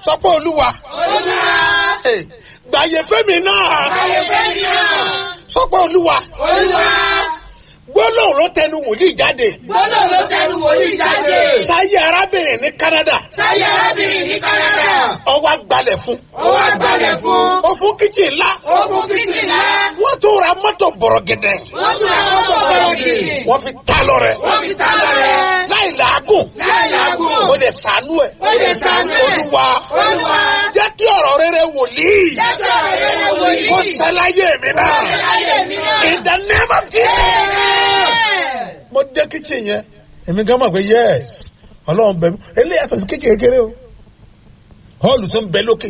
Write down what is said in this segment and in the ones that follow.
sọ pé olúwa Olúwa. eh, gbàyè fẹ́mi náà Ayé fẹ́ mi náà. sọ pé olúwa Olúwa. gbólóhùn ló tẹnu wòlíì jáde Gbọ́dọ̀ ló tẹnu wòlíì jáde. sáyé arábìnrin ní Canada Sáyé arábìnrin ní Kánádà. ọwọ́ agbalẹ̀ fún Ó wá gbalẹ̀ fún. ó fún kíchìn ńlá Ó fún kìtìlá. wọ́n tó ra mọ́tò bọ̀rọ̀gẹ̀dẹ̀ Wọ́n tún àwọn ọmọ bọ̀rọ̀ gidi. wọ́n fi ta lọ rẹ̀ Wọ́n fi ta lọ rẹ̀. láì làágùn Láì làágùn. ó dẹ̀ sànú ẹ̀ Ó lè sànú ẹ̀. olúwa Olúwa. jẹ́ kí ọ̀rọ̀ rere wòlíì Jẹ́jọ́ rere wòlíì. kó ṣẹláyé mi náà Láyé mi náà. in the name of Jesus. Amen. mo dé kíchìn yẹn èmi gan mọ̀ pé yes ọlọ́run bẹ̀ mí eléyìí yàtọ̀ sí kékeré kékeré o họ́ọ̀lù tó ń bẹ lókè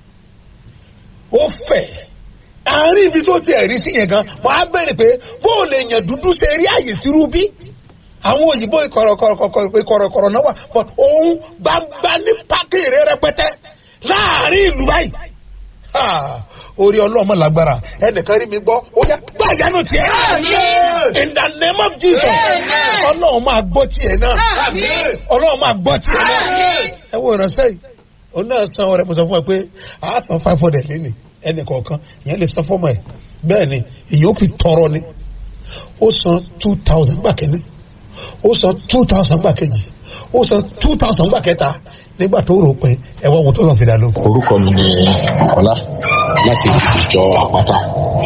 ó fẹ̀ àárín ibi tó ti ẹ̀rí sí yẹn gan mo á bẹ̀rẹ̀ pé bó o lè yàn dúdú ṣe rí àyè tìrú bí àwọn òyìnbó ìkọ̀rọ̀kọ̀rọ̀ náà wà but òun gbangba ní pákìrì rẹpẹtẹ láàárín ìlú báyìí Ha! orí ọlọ́mọ lágbára ẹnìkan rí mi gbọ́ ó yẹ gbà yánu tiẹ̀ Àmín. in the name of Jesus Amen. ọlọ́run máa gbọ́ tiẹ̀ náà Àmín. ọlọ́run máa gbọ́ tiẹ̀ náà Àmín. ẹ wo ìránṣẹ́ yìí òun náà san ọrẹ mo sọ fún ẹ pé a san five hundred lẹ́nu ẹnì kọ̀ọ̀kan ìyẹn lè san fọ́mọ ẹ̀ bẹ́ẹ̀ ni ìyẹn ó fi tọrọ ni ó san two thousand gbà kẹ́ni ó san two thousand gbà kejì ó san two thousand gbà kẹta nígbà tó rò pé ẹ wá wo tó lọ fi dà ló. orúkọ mi ni ọlá láti ìjọ àpáta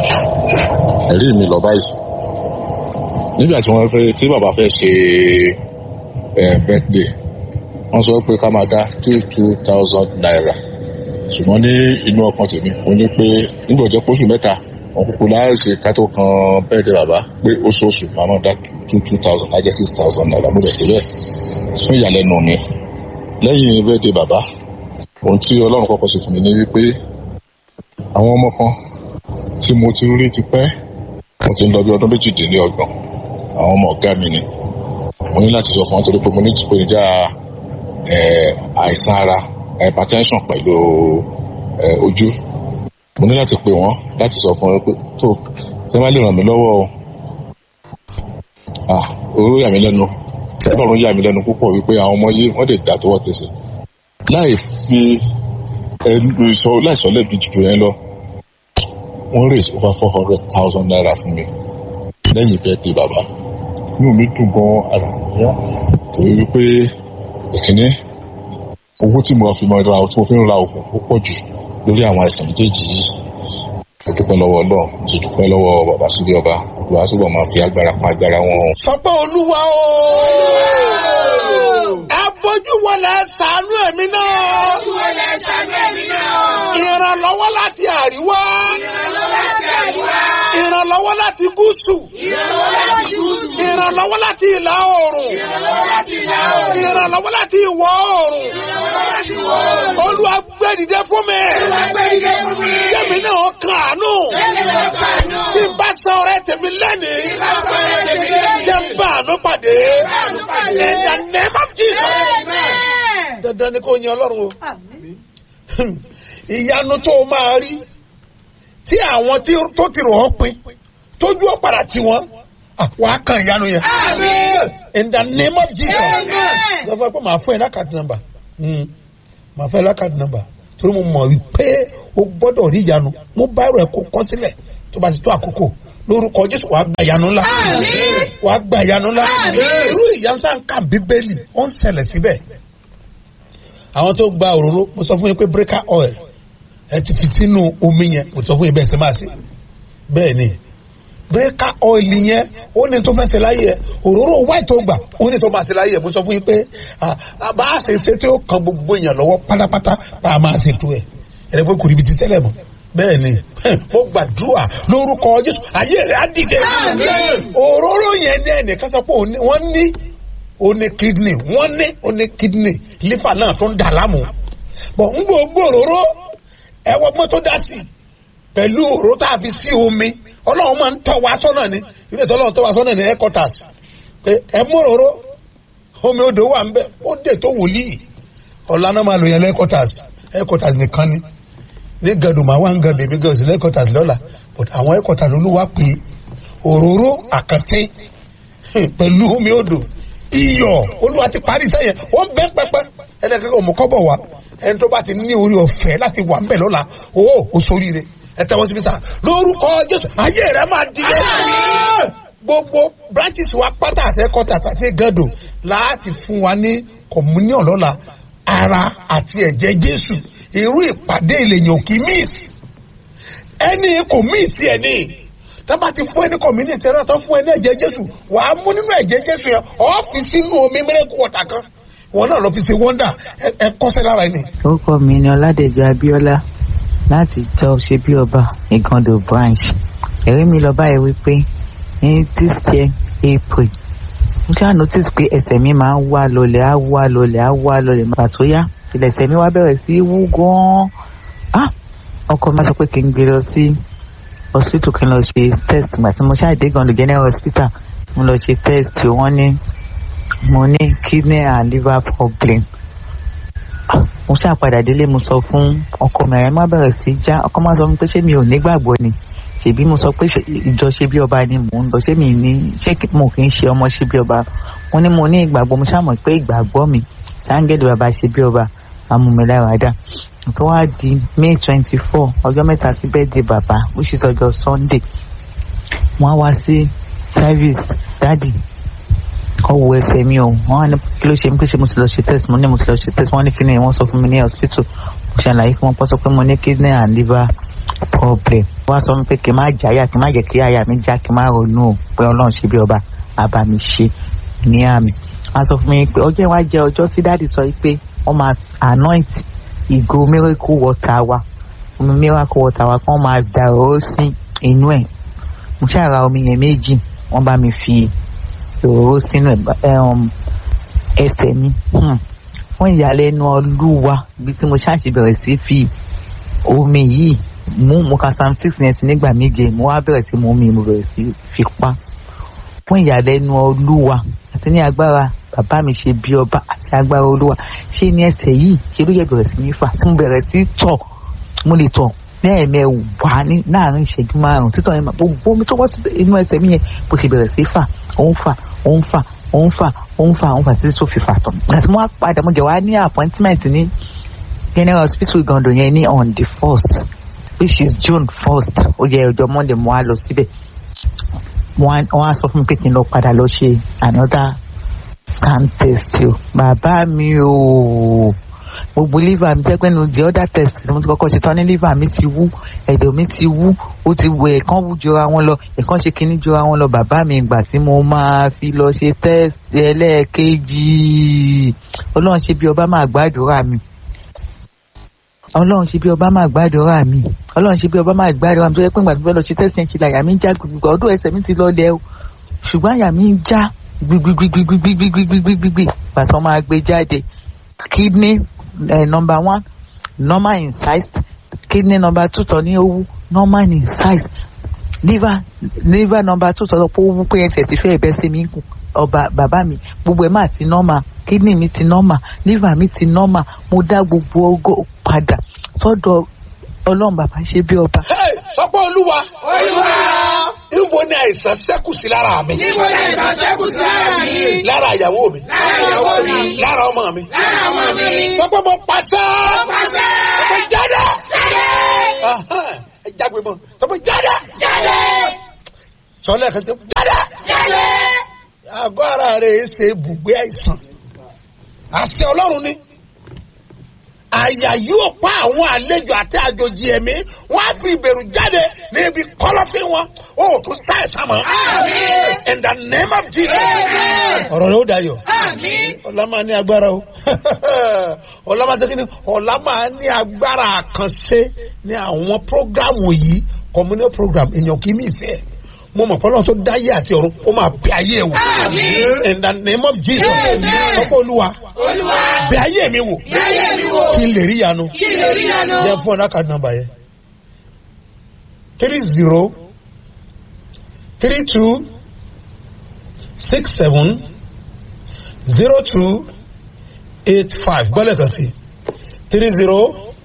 ẹ̀rí mi lọ báyìí nígbà tí wọ́n fẹ́ tí bàbá fẹ́ ṣe ẹ̀ birthday wọ́n sọ pé ká máa dá two two thousand naira ṣùgbọ́n ní inú ọkàn tèmi mo ní pé nígbà jẹ́ pósù mẹ́ta wọn kúkú láìsí ká tó kan birthday bàbá pé oṣooṣù máa máa dá two two thousand lájẹ́ six thousand naira mo dẹ̀ síbẹ̀ fún ìyàlẹ́nu mi lẹ́yìn birthday bàbá ohun tí ọlọ́run kọ́kọ́ ṣe fún mi ní wípé àwọn ọmọ kan tí mo ti rí ti pẹ́ mo ti ń lọ bí ọdún méjìdínlọ́gbọ̀n àwọn ọmọ ọ̀gá mi ni mo ní láti sọ fún wọn torí pé mo ní ìpèníjà eh, àìsàn ara hypertension pẹ̀lú eh, ojú mo ní láti pè wọ́n láti sọ fún wọn pé tó tí wọ́n bá lè ràn mí lọ́wọ́ o ah owó yà mí lẹ́nu ọlọ́run yà mí lẹ́nu púpọ̀ wípé àwọn ọmọ yìí wọ́n lè dà tọwọ́ tẹsẹ̀ láì fi ẹnu ìsọ láìsọ lẹ́bi jùjù yẹn lọ wọ́n raise over four hundred thousand naira fún mi lẹ́yìn birthday bàbá inú mi dùn gan ara mi yá torí wípé ìkíní owó tí mo fi mọ ra tí mo fi ń ra oògùn ó pọ̀ jù lórí àwọn àìsàn méjèèjì yìí mo dúpẹ́ lọ́wọ́ ọlọ́run mo sì dúpẹ́ lọ́wọ́ bàbá sílé ọba olùwà túbọ̀ máa fi agbára pa agbára wọn. sọ pé olúwa o ẹ bójú wọlé ṣàánú ẹ̀mí náà Olúwa lẹ ṣàánú ẹ̀mí náà. ìrànlọ́wọ́ láti àríwá Ìrànlọ́wọ́ láti àríwá. ìrànlọ́wọ́ láti gúúsù Ìrànlọ́wọ́ láti gúúsù. ìrànlọ́wọ́ láti ìlà oòrùn Ìrànlọ́wọ́ láti ìlà oòrùn. ìrànlọ́wọ́ láti ìwọ̀ oòrùn Ìrànlọ́wọ́ láti ìwọ̀ oòrùn. olúwa gbé dìde fún mi Olúwa gbé ìdè fún mi. jẹ́mi náà kàánú Lẹ́mi lọ kàánú. tí n bá san ọrẹ tèmi lẹ́nìí Bá sọ̀rọ̀ tèmi lẹ́yìn. jẹ́ n bá àánú pàdé àánú pàdé. in the name of Jesus Amen. dandan ni kò yin ọlọ́run o ìyanu tó o máa rí tí àwọn tí tó ti rò ọ́ pin tójú ó padà tí wọ́n wàá kan ìyanu yẹn Amen. in the name of Jesus Amen. sọ fún ẹ pé màá fún ẹ lákàtí nọ́mbà Mm. màá fún ẹ lákàtí nọ́mbà torí mo mọ̀ wípé o gbọ́dọ̀ rí ìyanu mo bá ẹrọ ẹ kó kọ́ sílẹ̀ tó bá ti tó àkókò lórúkọ Jésù wàá gba ìyanu ńlá Àmín. wàá gba ìyanu ńlá Àmín. irú ìyanu tá à ń kà bíbélì ó ń ṣẹlẹ̀ síbẹ̀ àwọn tó gba òróró mo sọ fún yín pé breaker oil ẹ ti fi sínú omi yẹn mo sọ fún yín bẹ́ẹ̀ ṣe máa ṣe bẹ́ẹ̀ ni breaker oil yẹn ó ní tó fẹ́ ṣe láyé ẹ òróró white tó gbà ó ní tó máa ṣe láyé ẹ mo sọ fún yín pé ah, ah, bá a ṣe ṣe tí ó kan gbogbo èèyàn lọ́wọ́ pátápátá bá a máa ṣe tó ẹ̀ ẹ̀rẹ́ pé kò ríbi ti tẹ́lẹ̀ mọ́ bẹ́ẹ̀ ni mo gbàdúrà lórúkọ Jésù ayé rẹ̀ á dìde Àmín. òróró yẹn ní ẹnìkan sọ pé òun ní- wọ́n ní ó ní kidney wọ́n ní ó ní kidney liver náà tó ń dà láàmú bọ̀ ń gbogbo òróró ẹwọ́ gbọ́n tó dá sí i pẹ̀lú òróró tá a fi sí omi ọlọ́run máa ń tọ́ wa sọ́nà ni ilé ìtọ́ ọlọ́run tọ́ wa sọ́nà ní headquarters pé ẹ mú òróró omi odò wà ń bẹ ó dè tó wòlíì ọ̀la náà máa lò yẹn headquarters headquarters nìkan ni ní gàdùn máa wá ń gàdùn èmi gàdùn sí headquarters lọ́la but àwọn headquarters olúwa pé òróró àkànṣe pẹ̀lú omi odò iyọ̀ olúwa ti parí sẹ́yìn wọ́n bẹ́ pẹ́pẹ́ ẹnìkan kò mú kọ́bọ̀ wá ẹni tó bá ti ní orí ọ̀fẹ́ láti wà ńbẹ̀ lọ́la o ò sóríire ẹ tẹ́wọ́ síbi sá lórúkọ jésù ayé rẹ máa dìde gbogbo branches wa pátá àtẹkọta àti gàdò láti fún wa ní communion lọ́la ara àti ẹ̀jẹ̀ jésù irú ìpàdé ìlèyàn kì í miss ẹni kò miss ẹni tábà ti fún ẹni community ẹ̀rọ tó fún ẹni ẹ̀jẹ̀ jésù wàá mú nínú ẹ̀jẹ̀ jésù yẹn ọ́ fi sínú omi mẹ́rẹ́kù ọ̀tà kan wọn náà lọ fi ṣe wọ́ndà ẹ kọ́sẹ́ lára ẹni. orúkọ mi ni ọládẹjọ abíọ́lá láti jọ ṣe bí ọba ìgàndò branch ẹ̀rí mi lọ báyìí wípé ní this year april mo ṣáà notice pé ẹsẹ̀ mi máa ń wá lọlẹ̀ á wá lọlẹ̀ á wá lọlẹ̀ màá tó yá ilẹ̀ ẹsẹ̀ mi wá bẹ̀rẹ̀ sí í wú gan-an ah ọkọ mi sọ pé kí n gbé lọ sí hospital kí n lọ ṣe test gbà tí mo ṣáà dé ìgàndò general hospital mo lọ ṣe test wọ́n ní mo ní kidney and liver problem mo ṣáà padà délé mo sọ fún ọkọ mi àyẹ̀mọ́ bẹ̀rẹ̀ sí já ọkọ máa sọ fún mi pé ṣé mi ò nígbàgbọ́ ni ṣèbí mo sọ pé ìjọ ṣe bí ọba ni mò ń lọ ṣé mi ní ṣé mo kì í ṣe ọmọ ṣe bí ọba mo ní mo ní ìgbàgbọ́ mo ṣáà mọ̀ pé ìgbàgbọ́ mi sáńgẹ̀dì bàbá ṣe bí ọba amúmiláradá tó wá di may twenty four ọjọ́ mẹ́ta sí birthday bàbá which is ọjọ́ sunday wọ́n á wá sí service dáàdì ọwọ ẹsẹ mi o wọn ní kí ló ṣe mí pé ṣe mo ti lọ ṣe test mo ní mo ti lọ ṣe test wọn ní kíni wọn sọ fún mi ní hospital mo ṣàlàyé fún wọn pọ́ sọ pé mo ní kidney and liver problem wọn sọ fún mi pé kí n má jáyà kí n má jẹ́ kí àyà mi já kí n má ronú o pé ọlọ́run ṣe bí ọba àbá mi ṣe ní àmì wọn sọ fún mi pé ọjọ́ ìwà jẹ́ ọjọ́ tí dáàdì sọ pé wọ́n máa anoint ìgò miracle water wa omi miracle water wa kí wọ́n máa dà ó sí inú ẹ̀ mo ṣàrà omi yẹn méjì wọ́n bá mi fi òróró sínú ẹsẹ̀ mi fún ìyàlẹ́nu ọlúwa ibi tí mo ṣáàṣì bẹ̀rẹ̀ sí fi omi yìí mú mo ka psalm six yẹn sí nígbà méje mo wá bẹ̀rẹ̀ sí mu omi mo bẹ̀rẹ̀ sí fi pa fún ìyàlẹ́nu ọlúwa àti ní agbára bàbá mi ṣe bí ọba àti agbára olúwa ṣé ní ẹsẹ̀ yìí ṣe ló yẹ bẹ̀rẹ̀ sí ní fà tí mo bẹ̀rẹ̀ sí tọ̀ mo lè tọ̀ lẹ́ẹ̀mẹwàá ní láàrin ìṣẹ́jú márùn-ún títọ́ yẹn gbogbo omi tó wọ́ sí inú ẹsẹ̀ mi yẹn bó ṣe bẹ̀rẹ̀ sí fà òun fà òun fà òun fà òun fà òun fà títí tó fi fà tán. àti mo wá padà mo jẹ wá ní appointment ní general hospital Igando yẹn ní on the first which is June first ó yẹ ọjọ́ Monday mo wá lọ síbẹ̀ wọ́n á sọ fún mi pé kí n lọ padà lọ ṣe another scan test o bàbá mi o gbogbo liver mi jẹ́ pé nu the other test mo ti kọ́kọ́ ṣe tán ní liver mi ti wú ẹ̀dọ̀ mi ti wú ó ti wọ ẹ̀kan wú jọra wọn lọ ẹ̀kan ṣe kinní jọra wọn lọ bàbá mi ìgbà tí mo máa fi lọ ṣe test ẹlẹ́ẹ̀kejì ọlọ́run ṣe bí ọba máa gbàdúrà mi ọlọ́run ṣe bí ọba máa gbàdúrà mi ọlọ́run ṣe bí ọba máa gbàdúrà mi tó yẹ pé ìgbà tó fẹ́ lọ ṣe test yẹn ṣe làyà mi ń já gbogbo ọdún ẹsẹ̀ mi ti lọ lẹ́ o ṣùgbọ́n àyà mi ń já gbigbigbigbigbigbigbigbigbigbi pàṣẹ wọn máa gbé jáde kidney uh, number one normal in size kidney number two tọ ní owó normal in size liver liver number two tọ lọ pé owó pé ẹsẹ̀ ti fẹ́ ẹ̀bẹ́ sí mi kù ọba bàbá mi gbogbo ẹ̀ máa ti normal kidney mi ti normal liver mi ti normal mo dá gbogbo ogo padà sọ́dọ̀ ọlọ́run bàbá ṣe bí ọba. sọpọ́ olúwa Olúwa. níbo ni àìsàn ṣẹ́kù sí lára mi Níbo ni àìsàn ṣẹ́kù sí lára mi? lára ìyàwó mi Lára ìyàwó mi. lára ọmọ mi Lára ọmọ mi. sọpọ́ mo pàṣẹ Pàṣẹ. sọpọ́ jáde Jáde. Ahán, ẹ jágbe mọ́ sọpọ́ jáde Jáde. sọlẹ̀ kan tó jáde Jáde. àgọ́ ara rẹ̀ ṣe ibùgbé àìsàn àṣẹ ọlọ́run ni àyà yóò pa àwọn àlejò àti àjòjì ẹ̀mí wọ́n á fi ìbẹ̀rù jáde ní ibi kọ́lọ́fín wọn ó tún ṣàìsàn mọ́. Àmín. in the name of Jesus. Amen. ọ̀rọ̀ rẹ̀ ó dayọ̀ Àmín. ọ̀la máa ní agbára o ọ̀la máa tẹ́kí ni ọ̀la máa ní agbára àkànṣe ní àwọn prógrámù yìí communal program èèyàn kì í mí ìsẹ́ mo mọ̀ pọ́nlọ́n tó dáyé àti ọ̀run ó máa bẹ ayé ẹ̀ wò Àmín. in the name of Jesus Amen. ọkọ olúwa Olúwa. bẹ ayé mi wò Láyé mi wò. kí n lè rí yanu Kí lè rí yanu. jẹ́ fún ọ̀nà card number yẹn three zero three two six seven zero two eight five gbọ́dọ̀ kan sí three zero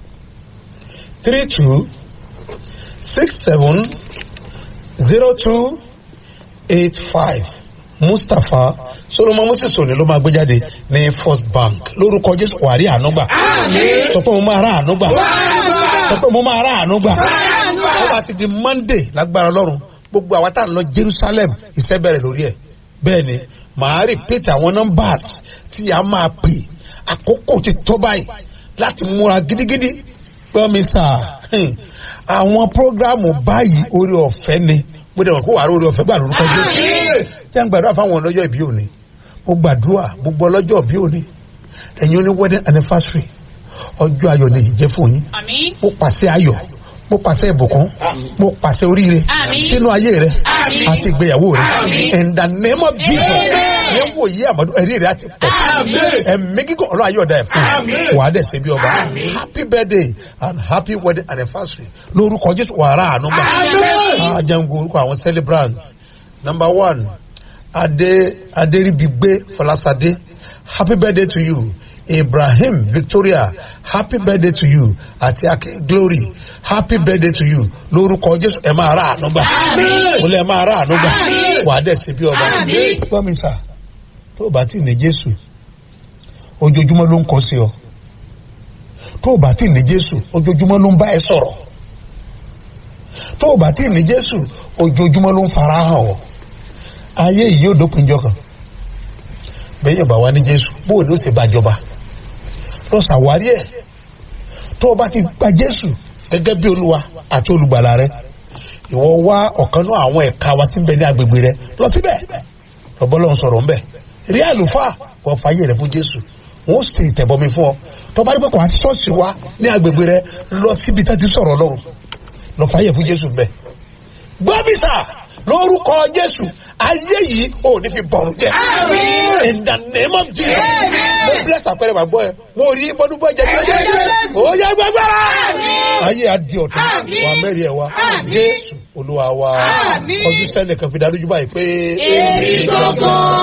three two six seven zero two eight five mustapha solomon moses òní ló máa gbé jáde ní first bank lórúkọ jésù wàrí ànúgbà sọ pé mo máa rà ànúgbà sọ pé mo máa rà ànúgbà ó bá ti di monday lágbára ọlọ́run gbogbo àwa tá à ń lọ jerusalem iṣẹ́ bẹ̀rẹ̀ lórí ẹ̀ bẹ́ẹ̀ ni màá repeat àwọn numbers tí a máa pè àkókò ti tó báyìí láti múra gidigidi gbọ́ mi sà àwọn prógrámù báyìí orí ọ̀fẹ́ ni gbọ́dọ̀ wọn kó wàá orí ọ̀fẹ́ gbà lórúkọ jésù tí a ń gbàdúrà fáwọn ọlọ́jọ́ ìbí òní mo gbàdúrà gbogbo ọlọ́jọ́ ìbí òní ẹ̀yin oní wedding anniversary ọjọ́ ayọ̀ ni ìjẹ́ fún yín Àmín. mo pàṣẹ ayọ̀ mo pàṣẹ ìbùkún mo pàṣẹ oríire Àmín. sínú ayé rẹ Àmín. àti ìgbéyàwó rẹ Àmín. in the name of jesus ní wòye àmọ́dún ẹ̀rí rẹ àti pọ̀ Àmín. ẹ̀mí gígùn ọlọ́run ayé ọ̀dà ẹ̀ fún Àmín. wàá dẹ̀ ṣe bí ọba Àmín. happy birthday and happy wedding anniversary lórúkọ jésù wàrà àánú gbà Àmín. ajango orúkọ àwọn celebrants number one adé adéribigbe fọlásadé happy birthday to you ibrahim victoria happy birthday to you àti akin glory happy birthday to you lórúkọ jésù ẹ máa rà àánú gbà Àmín. mo lẹ máa rà àánú gbà Àmín. wàá dẹ̀ ṣe bí ọba Àmín. gbọ́ mi sà tó o bá tí ì ní jésù ojoojúmọ́ ló ń kọ́ sí ọ tó o bá tí ì ní jésù ojoojúmọ́ ló ń bá ẹ sọ̀rọ̀ tó o bá tí ì ní jésù ojoojúmọ́ ló ń fara hàn ọ ayé yìí yóò dópin jọ kan bẹ́ẹ̀ yóò bá wá ní jésù bó o ní ó ṣe bá jọba lọ ṣàwárí ẹ̀ tó o bá ti gba jésù gẹ́gẹ́ bí olúwa àti olùgbàlà rẹ ìwọ wá ọ̀kan náà àwọn ẹ̀ka wa tí ń bẹ ní agbègbè rẹ lọ síbẹ̀ lọ́bọ́lọ́hún sọ̀rọ̀ ńbẹ̀ rí àlùfáà wọ́n fàyè rẹ fún jésù wọ́n sì tẹ̀bọmi fún ọ tọ́ba rí pé kò àti ṣọ́ọ̀ṣì wa ní agbègbè rẹ lọ síbi tá ti sọ̀rọ̀ ọlọ́run lọ fàyè fún jésù ńbẹ̀ gbọ́bísà lórúkọ jésù ayé yìí ò ní fi bọ̀rù jẹ́ Àmín. in the name of jesus Amen. mo bless àpẹẹrẹ bàbá ẹ mo rí bọ́dúbọ́ jẹjẹ Àmín. ó yẹ gbẹgbẹrẹ Àmín. ayé adi ọ̀tún Àmín. wà mẹ́rin ẹ̀ wá Àmín. jésù olúwa wa Àmín. ọdún sẹ́nìkan fi darújú báyìí pé. Èmi gangan